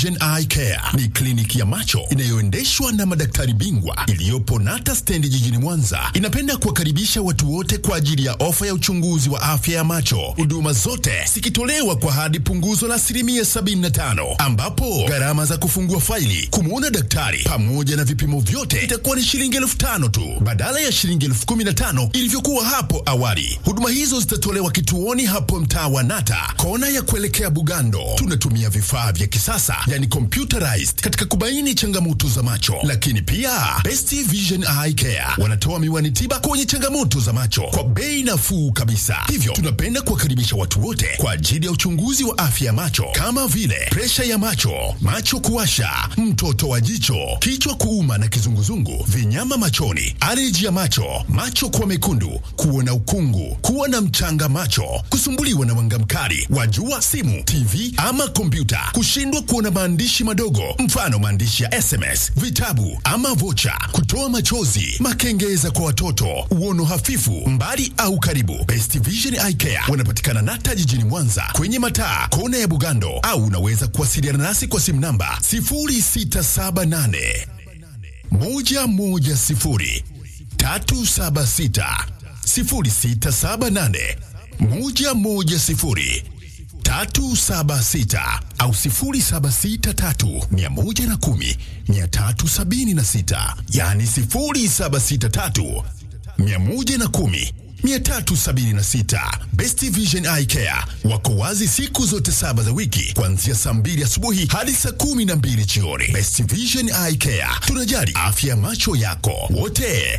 Vision Eye Care ni kliniki ya macho inayoendeshwa na madaktari bingwa iliyopo Nata stendi jijini Mwanza. Inapenda kuwakaribisha watu wote kwa ajili ya ofa ya uchunguzi wa afya ya macho, huduma zote zikitolewa kwa hadi punguzo la asilimia 75, ambapo gharama za kufungua faili, kumwona daktari pamoja na vipimo vyote itakuwa ni shilingi elfu tano tu badala ya shilingi elfu kumi na tano ilivyokuwa hapo awali. Huduma hizo zitatolewa kituoni hapo mtaa wa Nata, kona ya kuelekea Bugando. Tunatumia vifaa vya kisasa yani computerized katika kubaini changamoto za macho, lakini pia Best Vision Eye Care wanatoa miwani tiba kwenye changamoto za macho kwa bei nafuu kabisa. Hivyo tunapenda kuwakaribisha watu wote kwa ajili ya uchunguzi wa afya ya macho kama vile presha ya macho, macho kuwasha, mtoto wa jicho, kichwa kuuma na kizunguzungu, vinyama machoni, aleji ya macho, macho kuwa mekundu, kuona ukungu, kuwa na mchanga macho, kusumbuliwa na mwanga mkali wa jua, simu, TV ama kompyuta, kushindwa kuona maandishi madogo, mfano maandishi ya SMS, vitabu ama vocha, kutoa machozi, makengeza kwa watoto, uono hafifu, mbali au karibu. Best Vision Eye Care wanapatikana Nata jijini Mwanza kwenye mataa kona ya Bugando, au unaweza kuwasiliana nasi kwa simu namba 0678 110 376 0678 110 376 au 0763 110 376, yani 0763 110 376. Best Vision Eye Care wako wazi siku zote saba za wiki kuanzia saa mbili asubuhi hadi saa kumi na mbili jioni. Best Vision Eye Care, tunajali afya ya macho yako wote.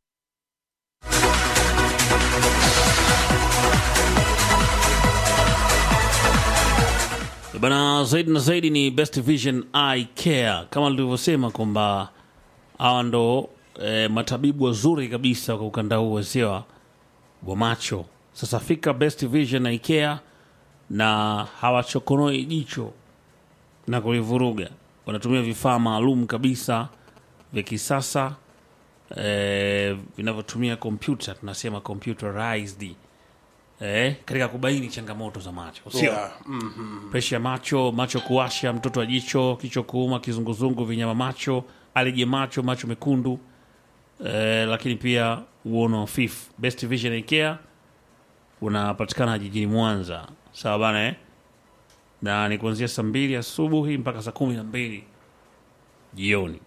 Bana, zaidi na zaidi ni Best Vision Eye Care, kama nilivyosema kwamba hawa ndo e, matabibu wazuri kabisa kwa ukanda huu wasewa wa macho. Sasa fika Best Vision Eye Care na hawachokonoi jicho na kulivuruga. Wanatumia vifaa maalum kabisa vya kisasa e, vinavyotumia kompyuta, tunasema computerized eh, katika kubaini changamoto za macho sio Yeah. presha ya macho, macho kuwasha, mtoto wa jicho, kichwa kuuma, kizunguzungu, vinyama macho, aleji ya macho, macho mekundu eh, lakini pia uono hafifu. Best Vision Eye Care unapatikana jijini Mwanza, sawa bana eh? na ni kuanzia saa mbili asubuhi mpaka saa kumi na mbili jioni.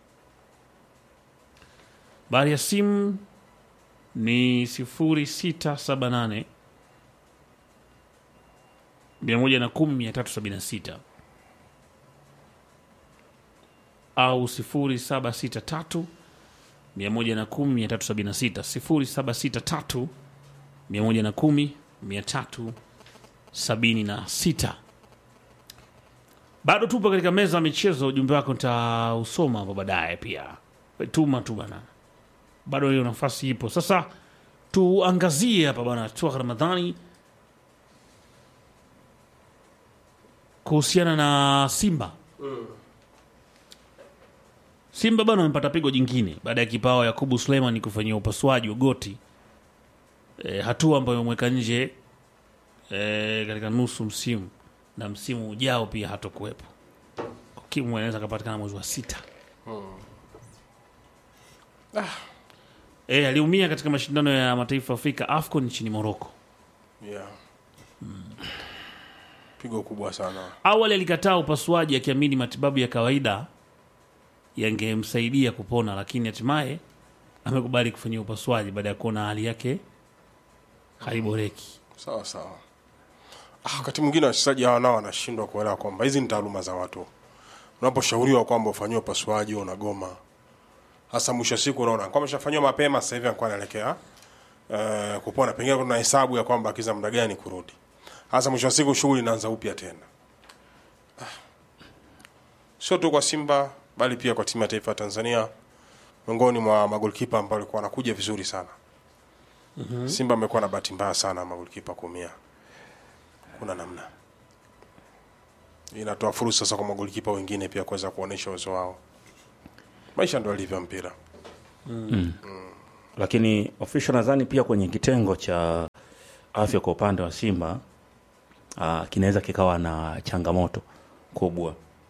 Bari ya simu ni sifuri sita saba nane mia moja na kumi mia tatu sabini na sita au sifuri saba sita tatu mia moja na kumi mia tatu sabini na sita sifuri saba sita tatu mia moja na kumi mia tatu sabini na sita bado tupo katika meza ya michezo ujumbe wako nitausoma hapo baadaye pia We tuma tu bana bado hiyo nafasi ipo sasa tuangazie hapa bana toka ramadhani kuhusiana na Simba. Simba bana amepata pigo jingine baada ya kipao Yakubu Suleiman kufanyia upasuaji wa goti e, hatua ambayo imemweka nje e, katika nusu msimu na msimu ujao pia hatokuwepo. Kimu anaweza kapatikana mwezi wa sita. E, aliumia katika mashindano ya mataifa ya Afrika AFCON nchini Morocco. Yeah. Pigo kubwa sana. Awali alikataa upasuaji akiamini matibabu ya kawaida yangemsaidia kupona, lakini hatimaye amekubali kufanyia upasuaji baada ya kuona hali yake haiboreki. Sawa sawa. Ah, wakati mwingine wachezaji hawa nao wanashindwa kuelewa kwamba hizi ni taaluma za watu. Unaposhauriwa kwamba ufanyiwe upasuaji wewe unagoma. Hasa mwisho wa siku unaona kama ameshafanyiwa mapema sasa hivi anakuwa anaelekea eh, kupona. Pengine kuna hesabu ya kwamba akiza muda gani kurudi. Hasa mwisho wa siku shughuli inaanza upya tena. Ah. Sio tu kwa Simba bali pia kwa timu ya taifa ya Tanzania miongoni mwa magolikipa ambao walikuwa wanakuja vizuri sana. Simba amekuwa na bahati mbaya sana magolikipa kuumia. Kuna namna. Inatoa fursa sasa kwa magolikipa wengine pia kuweza kuonesha uwezo wao. Maisha ndio alivyo mpira. lakini official nadhani pia kwenye kitengo cha afya kwa upande wa Simba uh, kinaweza kikawa na changamoto kubwa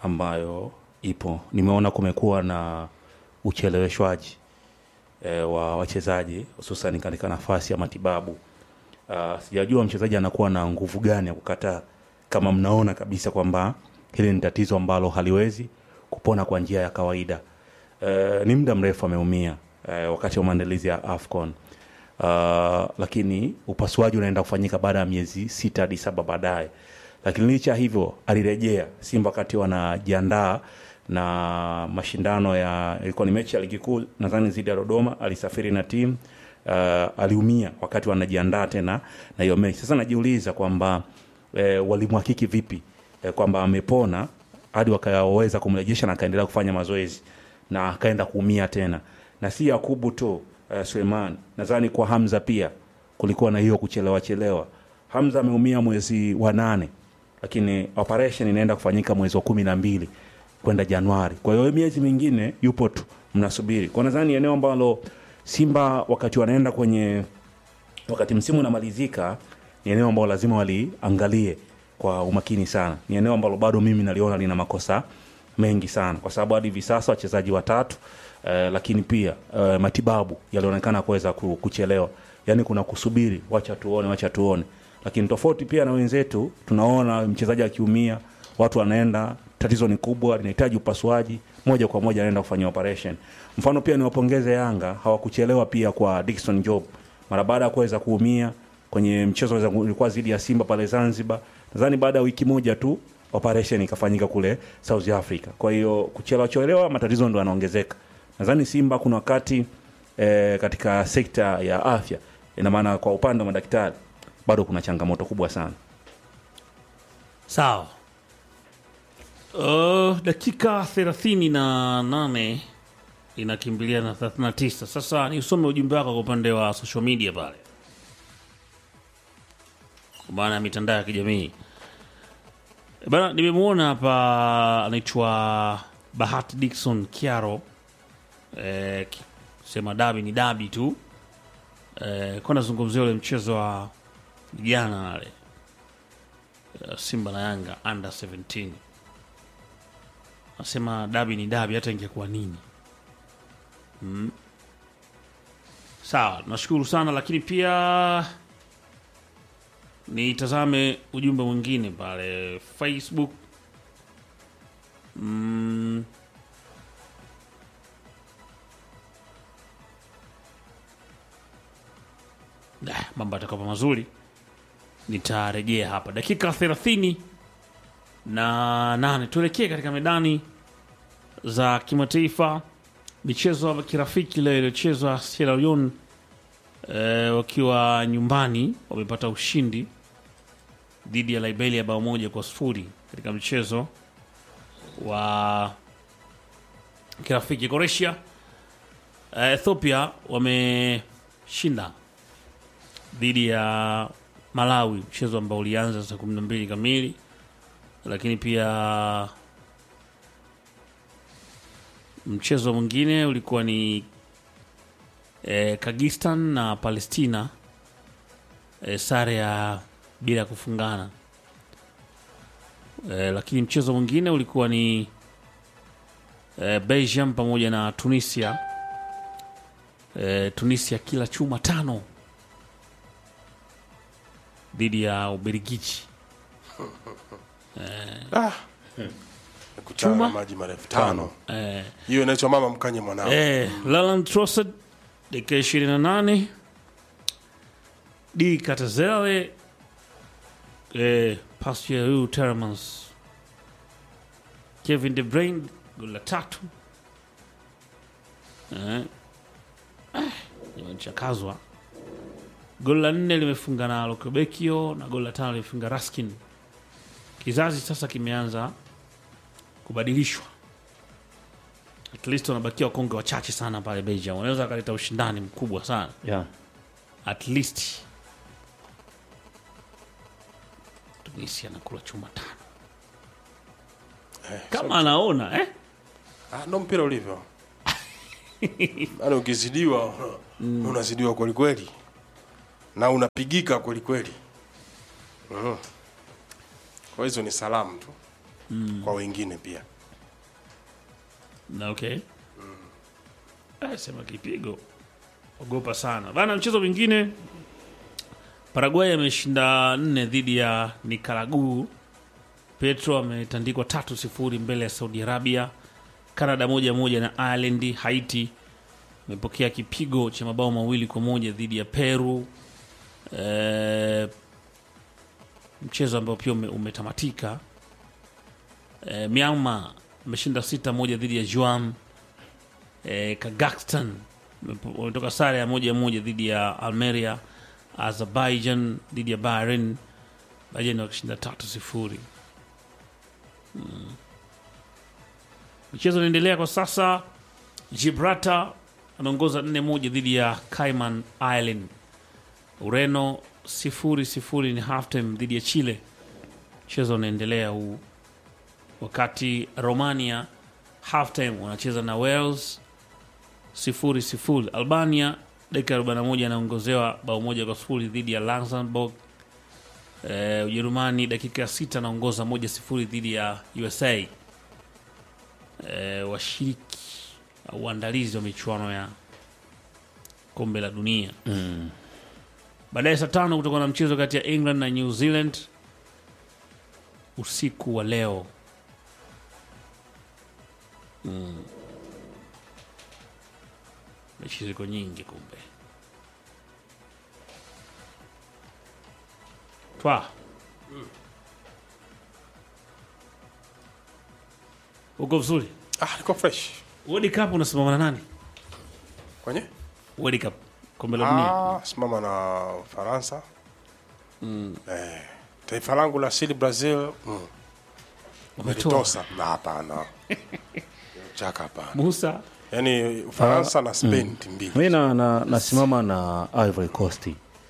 ambayo ipo. Nimeona kumekuwa na ucheleweshwaji e, wa wachezaji hususan katika nafasi ya matibabu. Uh, sijajua mchezaji anakuwa na nguvu gani ya kukataa kama mnaona kabisa kwamba hili ni tatizo ambalo haliwezi kupona kwa njia ya kawaida. Uh, ni muda mrefu ameumia uh, wakati wa maandalizi ya AFCON. Uh, lakini upasuaji unaenda kufanyika baada ya miezi sita hadi saba baadaye. Lakini licha ya hivyo alirejea Simba wakati wanajiandaa na mashindano ya ilikuwa ni mechi ya ligi kuu nadhani dhidi ya Dodoma, alisafiri na timu uh, aliumia wakati wanajiandaa tena na hiyo mechi. Sasa najiuliza kwamba eh, walimhakiki vipi eh, kwamba amepona hadi wakaweza kumrejesha na akaendelea kufanya mazoezi na akaenda kuumia tena, na si Yakubu tu eh, Suleiman, nadhani kwa Hamza pia kulikuwa na hiyo kuchelewa chelewa. Hamza ameumia mwezi wa nane, lakini operation inaenda kufanyika mwezi wa kumi na mbili kwenda Januari. Kwa hiyo miezi mingine yupo tu, mnasubiri. Kwa nadhani eneo ambalo Simba wakati wanaenda kwenye wakati msimu unamalizika ni eneo ambalo lazima waliangalie kwa umakini sana. Ni eneo ambalo bado mimi naliona lina makosa mengi sana, kwa sababu hadi hivi sasa wachezaji watatu eh, lakini pia eh, matibabu yalionekana kuweza ku- kuchelewa, yaani kuna kusubiri, wacha tuone, wacha tuone. Lakini tofauti pia na wenzetu, tunaona mchezaji akiumia, watu wanaenda, tatizo ni kubwa, linahitaji upasuaji, moja kwa moja anaenda kufanya operation. Mfano pia niwapongeze Yanga, hawakuchelewa pia kwa Dickson Job mara baada ya kuweza kuumia kwenye mchezo weza- ulikuwa dhidi ya Simba pale Zanzibar. Nadhani baada ya wiki moja tu operation ikafanyika kule South Africa. Kwa hiyo kuchelewa chelewa, matatizo ndo yanaongezeka. Nadhani Simba kuna wakati eh, katika sekta ya afya, ina maana kwa upande wa madaktari bado kuna changamoto kubwa sana. Sawa. Uh, dakika thelathini na nane inakimbilia na 39. Sasa ni usome ujumbe wako kwa upande wa social media pale, kwa maana ya mitandao ya kijamii E bana. Nimemwona hapa anaitwa Bahati Dickson Kiaro eh, ki- sema dabi ni dabi tu eh, kwa nazungumzia ule mchezo wa jana wale eh, Simba na Yanga under 17 nasema dabi ni dabi, hata ingekuwa nini. Mm. Sawa, nashukuru sana, lakini pia nitazame ujumbe mwingine pale Facebook. Mm. Dah, mambo yatakuwa mazuri nitarejea hapa dakika thelathini na nane tuelekee katika medani za kimataifa michezo ya kirafiki leo iliyochezwa Sierra Leone eh, wakiwa nyumbani wamepata ushindi dhidi ya Liberia bao moja kwa sifuri katika mchezo wa kirafiki Croatia eh, Ethiopia wameshinda dhidi ya Malawi, mchezo ambao ulianza saa kumi na mbili kamili, lakini pia mchezo mwingine ulikuwa ni eh, Kagistan na Palestina eh, sare ya bila ya kufungana eh, lakini mchezo mwingine ulikuwa ni eh, Belgium pamoja na Tunisia eh, Tunisia kila chuma tano dhidi ya Ubelgiji. Kutana Chuma? na maji marefu tano. Eh, Hiyo inaitwa mama mkanye mwanao. eh, Laland Trossard dakika 28 D Katazele eh, pasi ya huyu Telemans Kevin De Bruyne goli la tatu eh, eh, imechakazwa goli la nne limefunga na Lokobekio na goli la tano limefunga Raskin. Kizazi sasa kimeanza kubadilishwa at least wanabakia wakonge wachache sana pale Belgium, wanaweza wakaleta ushindani mkubwa sana Yeah. at least. Tunisia anakula chuma tano kama anaona eh? Ah, ndo mpira ulivyo. Yaani ukizidiwa unazidiwa kweli kweli. Na unapigika kweli kweli. Mhm. Kwa hizo ni salamu tu. kwa wengine pia Na okay Eh, sema kipigo ogopa sana bana mchezo mwingine paraguay ameshinda nne dhidi ya nikaraguu petro ametandikwa tatu sifuri mbele ya saudi arabia canada moja moja na ireland haiti amepokea kipigo cha mabao mawili kwa moja dhidi ya peru eh, mchezo ambao pia ume, umetamatika eh, myanmar ameshinda sita moja dhidi ya juam eh, Kazakhstan wametoka sare ya moja moja dhidi ya Almeria. Azerbaijan dhidi ya Bahrain, Bahrain wakishinda tatu sifuri. Mm. Michezo inaendelea kwa sasa. Gibraltar anaongoza nne moja dhidi ya Cayman Island. Ureno sifuri sifuri ni halftime dhidi ya Chile. Mchezo unaendelea huu, wakati Romania halftime wanacheza na Wales sifuri sifuri. Albania dakika 41 anaongozewa bao moja kwa sifuri dhidi ya Luxembourg. Eh, Ujerumani dakika ya sita anaongoza moja sifuri dhidi ya USA. Eh, washiriki au uandalizi wa michuano ya kombe la dunia baadaye saa tano kutakuwa na mchezo kati ya England na New Zealand usiku wa leo. mechi ziko nyingi kumbe twa uko vizuri ah, niko fresh World Cup unasimama na nani kwenye World Cup kombe la dunia ah, simama na Ufaransa eh, taifa langu la asili Brazil mm. umetoa Umelitosa na hapana chaka hapana Musa yani Ufaransa na Spain timu mbili mi na, na, nasimama na Ivory Coast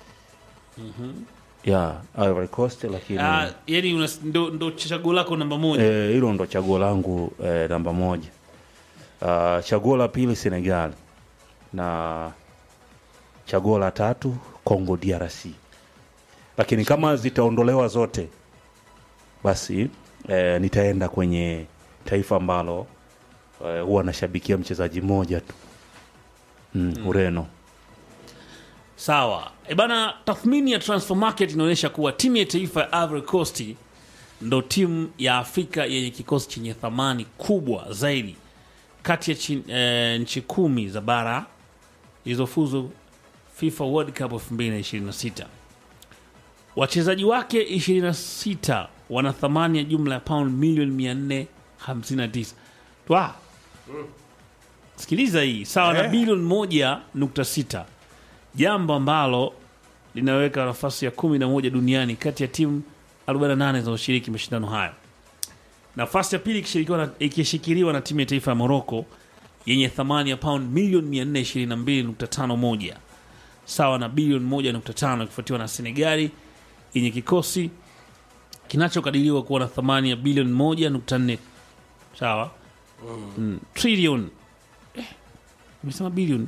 ya Ivory Coast lakini ah, yani unas- ndo, ndo chaguo lako namba moja eh, hilo ndo chaguo langu eh, namba moja uh, chaguo la pili Senegal na chaguo la tatu Congo DRC lakini kama zitaondolewa zote basi eh, nitaenda kwenye taifa ambalo eh, huwa nashabikia mchezaji mmoja tu mm, Ureno sawa e bana tathmini ya transfer market inaonyesha kuwa timu ya taifa ya Ivory Coast ndo timu ya afrika yenye kikosi chenye thamani kubwa zaidi kati ya chi, e, nchi kumi za bara zilizofuzu fifa world cup 2026 wachezaji wake 26 wana thamani ya jumla ya pound milioni 459 twa sikiliza hii sawa na Eh. bilioni 1.6 jambo ambalo linaweka nafasi ya 11 duniani kati ya timu 48 zinazoshiriki mashindano hayo nafasi ya pili ikishirikiwa na- ikishikiliwa na timu ya taifa ya moroko yenye thamani ya pound milioni 422.51 sawa na bilioni 1.5 ikifuatiwa na senegali yenye kikosi kinachokadiriwa kuwa na thamani ya bilioni 1.4 sawa mm. trilioni eh, imesema bilioni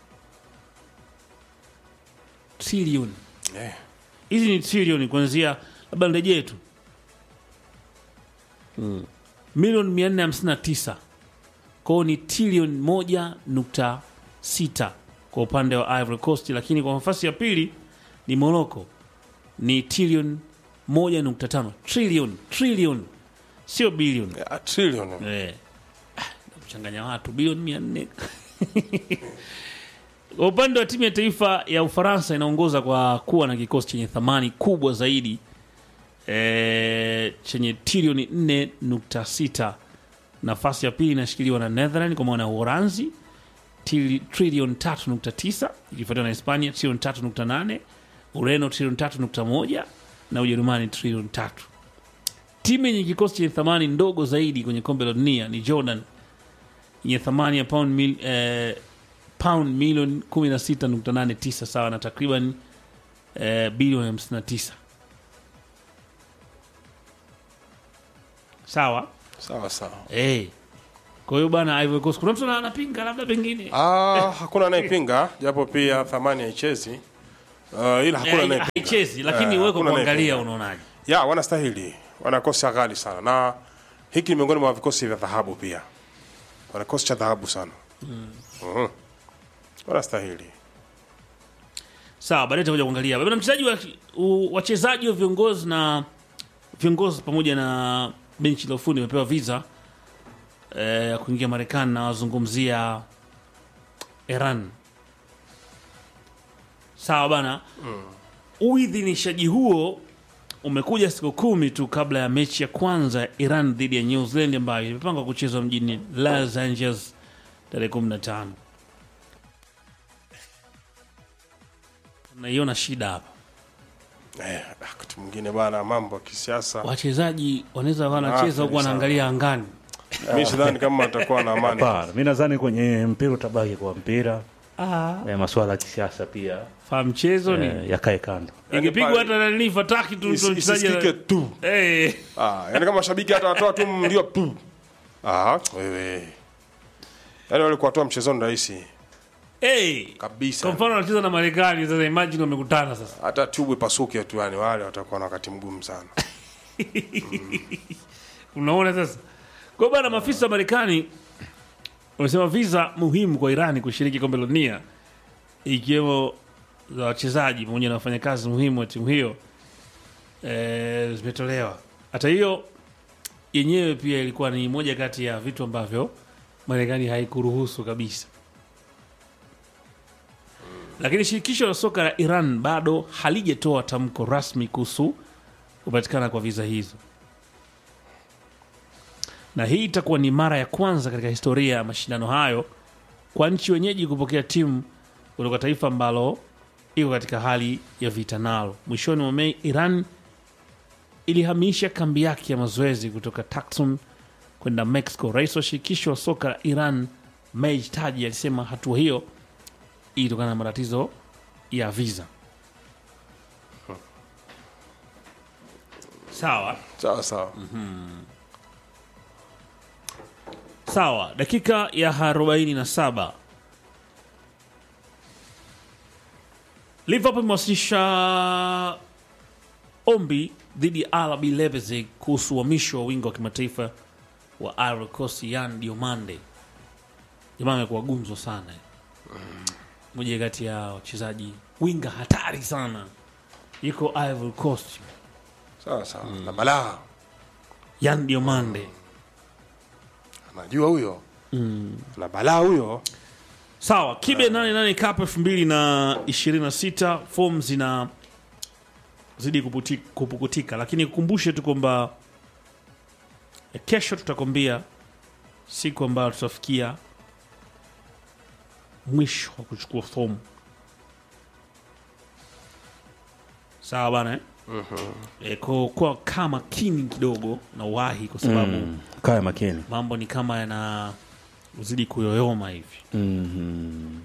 trilioni eh. hizi ni trilioni kuanzia labda nirejee tu milioni mia nne hamsini na tisa kwao ni trilioni moja nukta sita kwa upande wa Ivory Coast, lakini kwa nafasi ya pili ni Morocco ni trilioni moja nukta tano trilioni trilioni sio bilioni A trillion Eh. Ah, kuchanganya watu bilioni mia nne kwa upande wa timu ya taifa ya ufaransa inaongoza kwa kuwa na kikosi chenye thamani kubwa zaidi e, chenye trilioni 4.6 nafasi ya pili inashikiliwa na netherland kwa maana ya uhoranzi trili- trilioni 3.9 ikifuatiwa na hispania trilioni 3.8 ureno trilioni 3.1 na ujerumani trilioni 3 timu yenye kikosi chenye thamani ndogo zaidi kwenye kombe la dunia ni jordan yenye thamani ya pound, mil, eh, pound milioni 16.89 sawa na takriban eh, bilioni 59 sawa sawa sawa hey. kwa hiyo bana Ivory Coast kuna mtu ana- anapinga labda pengine ah, hakuna anayepinga japo pia thamani haichezi uh, ila hakuna Eh, anayepinga haichezi lakini Eh, wewe kwa hakuna kuangalia anayepinga. unaonaje ya wanastahili wanakosa ghali sana na hiki ni miongoni mwa vikosi vya dhahabu pia wana kikosi cha dhahabu sana Mhm. wanastahili sawa baadaye tutakuja kuangalia bwana mchezaji wa u- wachezaji wa viongozi na viongozi pamoja na benchi la ufundi wamepewa visa eh, ya kuingia marekani na wazungumzia iran sawa bana uidhinishaji huo umekuja siku kumi tu kabla ya mechi ya kwanza ya iran dhidi ya new zealand ambayo imepangwa kuchezwa mjini los angeles tarehe 15 naiona shida hapa eh, wakati mwingine bana mambo ya kisiasa wachezaji wanaweza wanacheza huku Ah, wanaangalia angani mi sidhani kama atakuwa na amani Hapana, mi nadhani kwenye mpira utabaki kwa mpira eh, masuala ya kisiasa pia fa mchezo ni eh, yakae kando ingepigwa pale- hata nani fataki tu Isi- tu mchezaji isisikike tu Eh, ah, yani kama shabiki hata watoa tu ndio tu ah, wewe yani wale kuwatoa mchezoni rahisi eh. kabisa kwa mfano wanacheza na marekani sasa imagine wamekutana sasa hata tubu ipasuke tu yani wale watakuwa na wakati mgumu sana unaona sasa kwa bana maafisa wa marekani wamesema visa muhimu kwa irani kushiriki kombe la dunia ikiwemo za wachezaji pamoja na wafanyakazi muhimu wa timu hiyo e, zimetolewa hata hiyo yenyewe pia ilikuwa ni moja kati ya vitu ambavyo marekani haikuruhusu kabisa lakini shirikisho la soka la iran bado halijatoa tamko rasmi kuhusu kupatikana kwa viza hizo na hii itakuwa ni mara ya kwanza katika historia ya mashindano hayo kwa nchi wenyeji kupokea timu kutoka taifa ambalo iko katika hali ya vita nalo. Mwishoni mwa Mei, Iran ilihamisha kambi yake ya mazoezi kutoka Tucson kwenda Mexico. Rais wa shirikisho wa soka la Iran Mej Taji alisema hatua hiyo ilitokana na matatizo ya visa. Sawa. sawa sawa Sawa, dakika ya 47 Liverpool imewasilisha ombi dhidi ya RB Leipzig kuhusu uhamisho wa wingo wa kimataifa wa Ivory Coast Yan Diomande. Jamaa amekuwa gumzo sana, moja kati ya wachezaji winga hatari sana, yuko Ivory Coast, sawa sawa na balaa Yan Diomande. anajua huyo na balaa huyo Sawa, Kibe 88 Cup 2026 form zina zidi kuputi- kupukutika, lakini kukumbushe tu kwamba eh, kesho tutakwambia siku ambayo tutafikia mwisho wa kuchukua fomu. Sawa bana eh? Eh, kwa, kwa kaa makini kidogo na uwahi kwa sababu mm. kaya makini mambo ni kama yana zidi kuyoyoma hivi. mm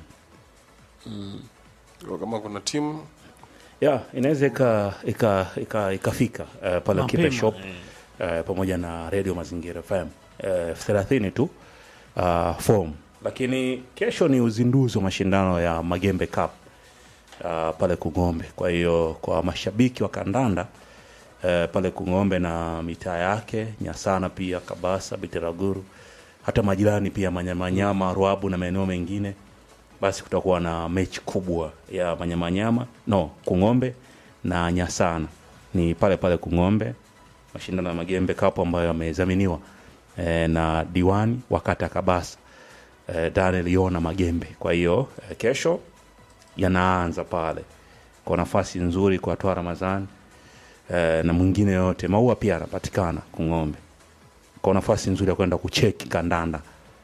Kwa kama kuna timu ya inaweza ika- ika- ika- ikafika eh, pale Kipe Mapema, Shop eh. eh, pamoja na Radio Mazingira FM eh, thelathini tu uh, form, lakini kesho ni uzinduzi wa mashindano ya Magembe Cup uh, pale Kung'ombe. Kwa hiyo kwa mashabiki wa kandanda eh, pale Kung'ombe na mitaa yake Nyasana, pia Kabasa, Bitiraguru, hata majirani pia Manyamanyama, Ruabu na maeneo mengine basi kutakuwa na mechi kubwa ya manyamanyama no kung'ombe na nyasana ni pale pale kung'ombe mashindano ya magembe kapo ambayo yamezaminiwa e, na diwani wa kata ya kabasa e, daniel yona magembe kwa hiyo e, kesho yanaanza pale kwa nafasi nzuri kwa toa ramadhani e, na mwingine yote maua pia yanapatikana kung'ombe kwa nafasi nzuri ya kwenda kucheki kandanda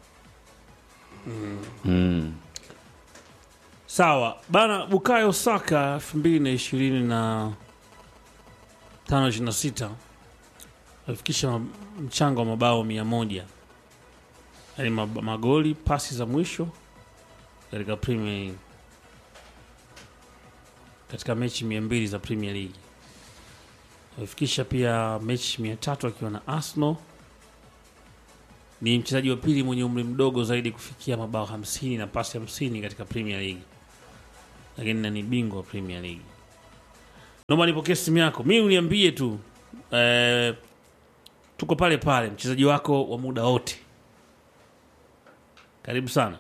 mm. Sawa bana, Bukayo Saka 2025 26 alifikisha ma- mchango wa mabao mia moja yaani mab- magoli, pasi za mwisho katika Premier League, katika mechi mia mbili za Premier League. Alifikisha pia mechi mia tatu akiwa na Arsenal. Ni mchezaji wa pili mwenye umri mdogo zaidi kufikia mabao 50 na pasi 50 katika Premier League lakini na ni bingwa wa Premier League. Naomba nipokee simu yako, mi uniambie tu eh, tuko pale pale, mchezaji wako wa muda wote. Karibu sana.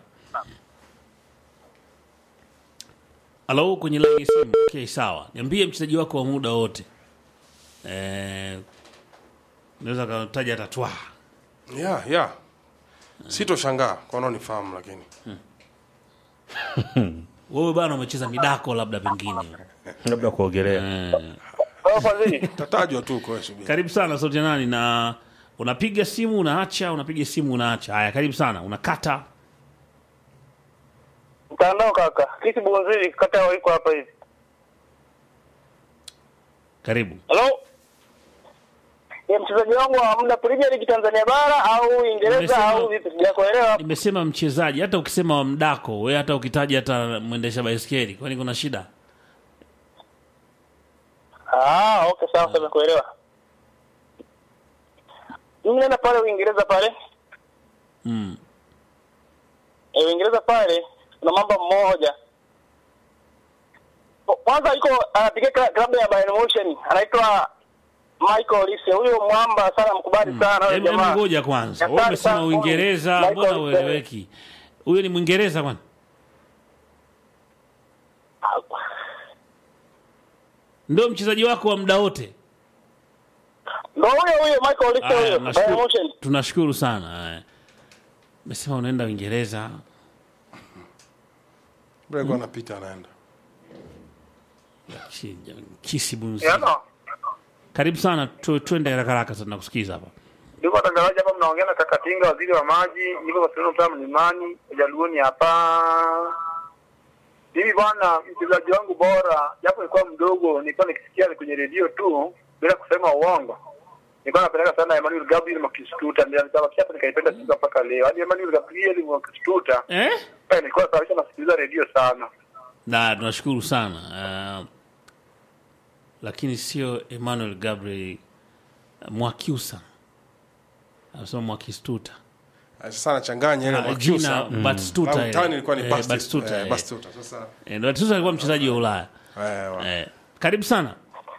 Halo, kwenye laini ya simu. Okay, sawa. Niambie mchezaji wako wa muda wote. Eh, naweza kutaja hata twa. yeah, yeah. sitoshangaa kwa wanaonifahamu lakini Wewe bana umecheza midako labda pengine. labda kuogelea tatajwa tu kwa subiri. Karibu sana sauti ya nani na unapiga simu unaacha, unapiga simu unaacha. Haya, karibu sana. Unakata. Mtandao kaka, sisi Bunzili kata ya iko hapa hivi. Karibu. Hello? Ni mchezaji wangu wa muda Premier League Tanzania bara au Uingereza Nimesema- au vipi? Sijakuelewa. Nimesema mchezaji, hata ukisema wa mdako, we hata ukitaja hata mwendesha baiskeli, kwani kuna shida? Ah, okay sawa sawa nimekuelewa. Mimi naenda pale Uingereza pale. Mm. Eh, Uingereza pale kuna mambo mmoja. Kwanza iko anapiga kla- klabu ya Bayern Munich anaitwa Michael Olise. Huyo mwamba sana mkubali sana huyo Hebu hebu jamaa. ngoja kwanza. Wewe Asante umesema sana. Uingereza, Michael mbona Olise. ueleweki? Huyo ni Mwingereza kwani? Ndio mchezaji wako wa muda wote. Ndio huyo huyo Michael Olise Aya, huyo. nashukuru- Bayern Munich. Tunashukuru sana. Aya. Umesema unaenda Uingereza. Mbele alikuwa anapita anaenda Chi- Kisi bunzi. Yana. Karibu sana, tu, tuende haraka haraka sana kusikiza hapa. Ndugu watangazaji, hapa mnaongea na Kakatinga, waziri wa maji, niko Barcelona mtaa Mlimani, Ujaluoni hapa. Mimi bwana, mchezaji wangu bora, japo nilikuwa mdogo, nilikuwa nikisikia ni kwenye redio tu bila kusema uongo. Nilikuwa napeleka sana Emmanuel Gabriel Makistuta, ndio nikabakia hapa nikaipenda Simba mpaka leo. Hadi Emmanuel Gabriel Makistuta, Eh? eh, nilikuwa sababisha nasikiliza redio sana. Na tunashukuru sana. Uh, lakini sio Emmanuel Gabriel uh, Mwakiusa. Anasema Mwakistuta. sasa anachanganya ile Ah, Mwakyusa. jina Batistuta. Au ile. mtaani ilikuwa ni Eh, Basti- Batistuta, eh, eh. Batistuta. Sasa Eh, Batistuta alikuwa mchezaji wa Ulaya. eh, wa- Eh, karibu sana.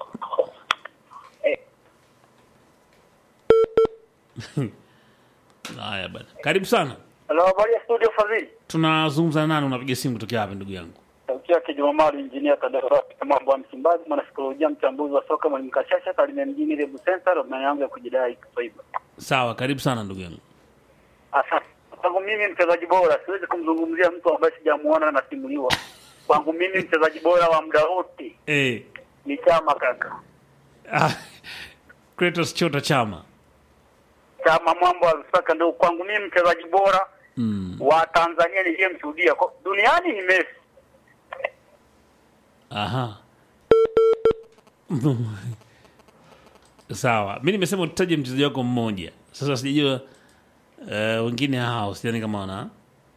Haya bana. Karibu sana. Hello, habari ya studio Fadhili. Tunazungumza na nani? Unapiga simu kutokea wapi ndugu yangu? Sauti yake Jumamali, injinia Kadarati, mambo ya Msimbazi, mwanasikolojia, mchambuzi wa soka, mwalimu Kashasha, Kalimia mjini, Rebu Center, maana yangu ya kujidai Kiswahili. Sawa, karibu sana ndugu yangu. Asante. Kwangu mimi mchezaji bora, siwezi kumzungumzia mtu ambaye sijamuona na nasimuliwa. Kwangu mimi mchezaji bora wa muda wote Eh. ni Chama kaka, Ah, Kratos Chota Chama. Chama mwambo wa Lusaka, ndio kwangu mimi mchezaji bora Mm. wa Tanzania niliyemshuhudia Kwa- duniani ni Messi. Aha. Sawa. Mimi nimesema utaje mchezaji wako mmoja. Sasa sijajua eh, wengine hao sidhani kama wana.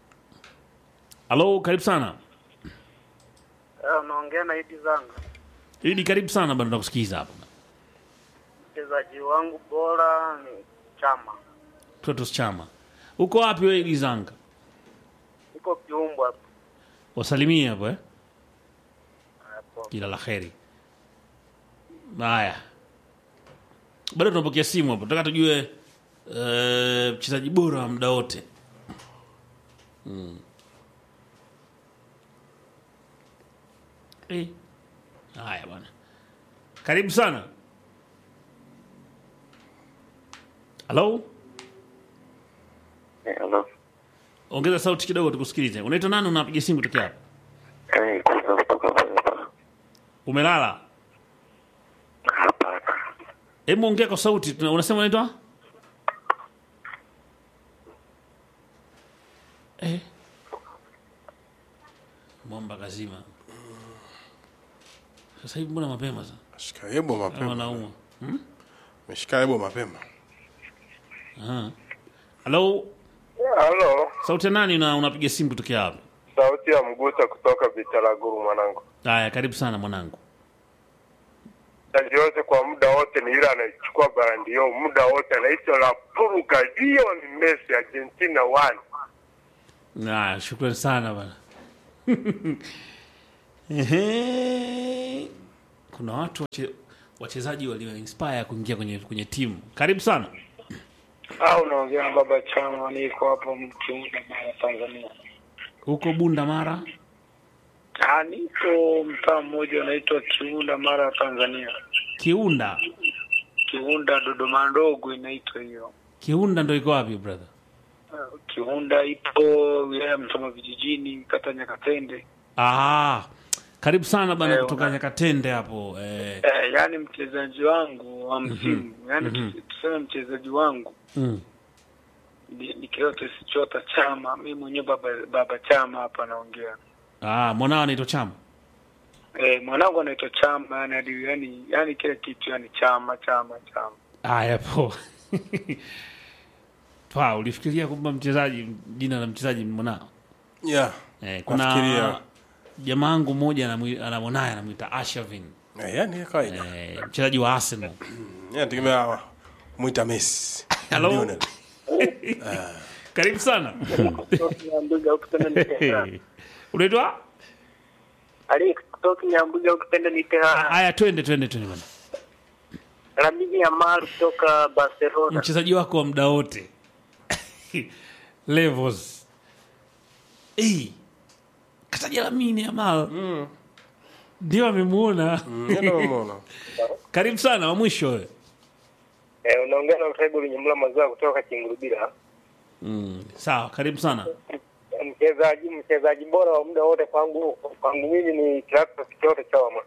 Halo, karibu sana. Unaongea na Idi Zanga, Idi, karibu sana bado nakusikiza hapa. mchezaji wangu bora ni Chama, Kratos Chama. Uko wapi wewe Idi Zanga? iko kiumbo hapo. Wasalimie hapo eh. Kila la kheri. Haya. Bado tunapokea simu hapo. Tunataka tujue eh, mchezaji bora wa muda wote. Mm. Eh. Haya bwana. Karibu sana. Halo? Hello. Ongeza sauti kidogo tukusikilize. Unaitwa nani unapiga simu kutokea hapa? Eh, kwanza kutoka hapa. Umelala? Hapana. Hebu ongea kwa sauti. Tuna- Unasema unaitwa? Eh. Mwamba kazima. Sasa hivi mbona mapema sana? shika yebo Kama mapema naumwa. meshika yebo mapema Aha. Halo, Halo, sauti ya nani na unapiga simu kutokea hapa? sauti ya Mguta kutoka Bitaraguru mwanangu. Haya, karibu sana mwanangu. mchezaji yote kwa muda wote ni yule anayechukua barandio muda wote anaitwa La Pulga Lionel Messi Argentina one. Haya, shukrani sana bana. Ehe. Kuna watu wache, wachezaji walio inspire kuingia kwenye kwenye timu. Karibu sana. au unaongea na baba chama niko hapo mkiunda mara tanzania huko bunda mara Ah, niko mtaa mmoja unaitwa kiunda mara tanzania kiunda kiunda dodoma ndogo inaitwa hiyo kiunda ndo iko wapi brother Ah, kiunda ipo wilaya ya mtoma vijijini kata nyakatende ah, karibu sana bana Eh, kutoka una- nyakatende hapo eh, eh, yaani mchezaji wangu wa msimu yaani tusi- tuseme mchezaji wangu mm. ni ni kilote sichota chama mi mwenyewe baba, baba chama hapa naongea ah, mwanao anaitwa chama Eh, mwanangu anaitwa Chama, yani hadi yani yani kile kitu yani chama chama chama. haya po pa ulifikiria kwamba mchezaji jina la mchezaji ni mwanao yeah. eh, kuna Nafikiria. jamaa wangu mmoja anamwi- ana mwanaye anamwita ashavin Eh, yani kawaida eh, mchezaji wa arsenal nategemea mwita Messi Hello? Lionel. karibu sana Nyambuga ukipenda nipe ha. unaitwa Ali kutoka Nyambuga ukipenda nipe ha. haya twende twende twende bana Lamine Yamal kutoka Barcelona. mchezaji wako wa muda wote levels hey, kataja lamini amal ndio amemuona Ndio nimemuona. karibu sana wa mwisho wewe Eh, unaongea na Utaibu Lunyamula Mazao kutoka Kingurubira. sawa karibu sana Mchezaji mchezaji bora wa muda wote kwangu kwangu mimi ni Clatous Chota Chama.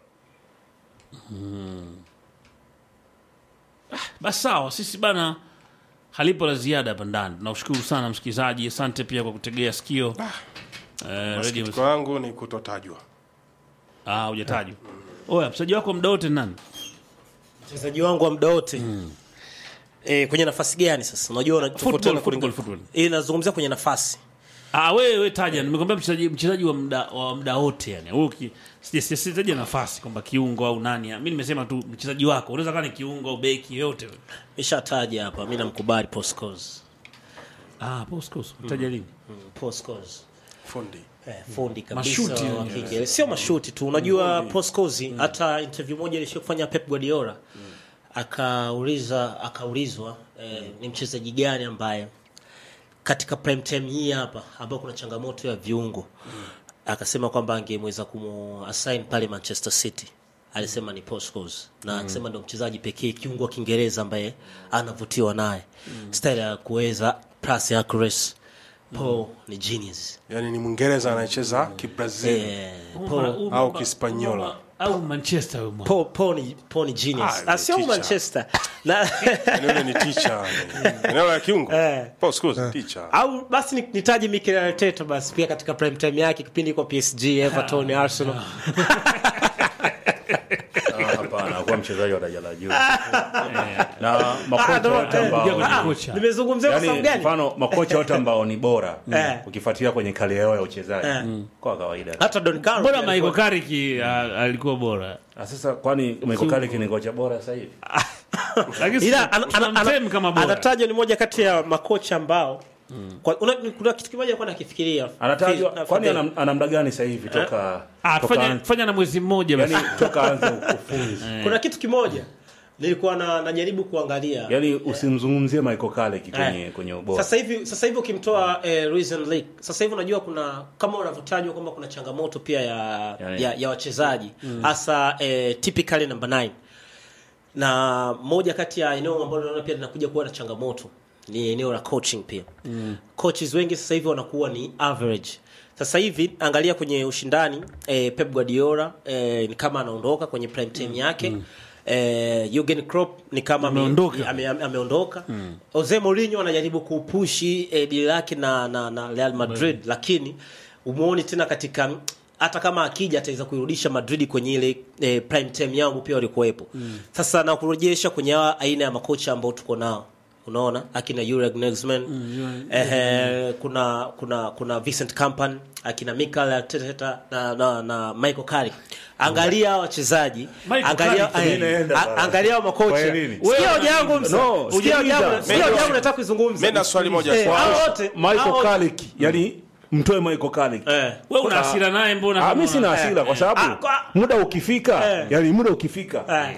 basi sawa sisi bana halipo la ziada hapa ndani tunaushukuru sana msikilizaji asante pia kwa kutegea sikio eh, radio Masikitiko yangu ni kutotajwa ah hujatajwa oya mchezaji wako wa muda wote ni nani mchezaji wangu wa muda wote e, kwenye nafasi gani sasa unajua unatofautiana Football, kulingana- football, Eh, nazungumzia kwenye nafasi Ah, wewe we taja, nimekwambia mchezaji mchezaji wa muda wa muda wote yani. Wewe uki sija- sija- sijataja nafasi kwamba kiungo au nani. Mimi nimesema tu mchezaji wako. Unaweza kama ni kiungo au beki yote. mishataja hapa mi namkubali Postcos. Ah, Boscos, utaja lini? Postcos. fundi Eh, fundi kabisa Mashuti wa wenyewe. kike. sio mashuti tu unajua Postcos hata interview moja alishofanya Pep Guardiola akauliza akaulizwa eh, ni mchezaji gani ambaye katika prime time hii hapa ambao kuna changamoto ya viungo akasema kwamba angemweza kumussign pale Manchester City alisema ni Postcos na akasema ndio mchezaji pekee kiungo wa Kiingereza ambaye anavutiwa naye style ya kuweza plus accuracy Paul ni genius yani ni mwingereza anayecheza kibrazil eh, Paul, au kispanyola Au Manchester wewe mwana. Paul, Paul ni, Paul ni genius Ah, ah, sio teacher. Manchester na yani yule ni ticha eneo la kiungo Eh. Paul Scholes, teacher au basi ni- nitaje Mikel Arteta basi pia katika prime time yake kipindi kwa PSG Everton Arsenal Ah, hapana akuwa mchezaji wa daraja la juu na Ah, makocha ndo- wote eh, Ingia kwenye ambao kocha. nimezungumzia kwa sababu yani gani mfano makocha wote ambao ni bora Eh. ukifuatilia kwenye kali yao ya uchezaji Eh. kwa kawaida hata Don Carlo Bora pia Michael alikuwa- Carrick ah, alikuwa bora. Ah, sasa kwani Michael Carrick ni kocha bora sasa hivi Lakini ila ana- ana- ana- anamtem kama bora. anatajwa ni moja kati ya makocha ambao kwa, una, kuna kitu kimoja alikuwa nakifikiria anatajwa Fi- kwani Fadel. ana, ana muda gani sasa hivi toka Ah, toka fanya anze- fanya na mwezi mmoja basi. yani toka anze ukufunzi kuna kitu kimoja nilikuwa na, najaribu kuangalia yani usimzungumzie Michael Carrick kwenye Eh. kwenye ubora sasa hivi sasa hivi ukimtoa eh, Luis Enrique sasa hivi unajua kuna kama unavyotajwa kwamba kuna changamoto pia ya Yani. ya, ya wachezaji hasa eh, typically number 9 na moja kati ya eneo ambalo naona pia linakuja kuwa na changamoto ni eneo la coaching pia mm. coaches wengi sasa hivi wanakuwa ni average sasa hivi angalia kwenye ushindani eh, Pep Guardiola eh, ni kama anaondoka kwenye prime time yake mm. Eh, Jurgen Klopp ni kama ame- Ameondoka. ame, ame, ameondoka mm. Jose Mourinho anajaribu kupushi eh, deal lake na, na, na Real Madrid lakini umuoni tena katika hata kama akija ataweza kuirudisha Madrid kwenye ile eh, prime time yangu pia walikuwepo mm. Sasa na kurejesha kwenye hawa aina ya makocha ambao tuko nao unaona akina Jurgen Nagelsmann mm, eh, kuna kuna kuna Vincent Kompany akina Mikel Arteta na, na, na Michael Carrick angalia hawa wachezaji Michael angalia Carrick, eh, inaenda a- bana. angalia hawa makocha Kwa nini? sikia hoja yangu msa No, sikia hoja yangu sikiliza. sikia hoja yangu nataka kuizungumza Mimi na swali moja Eh, kwa- hao wote hao Michael wote- Carrick yani mtoe Michael Carrick eh Wewe una hasira naye mbona? Ah, kama mimi sina una- hasira kwa Ah, sababu kwa- muda ukifika Eh. yani muda ukifika Eh.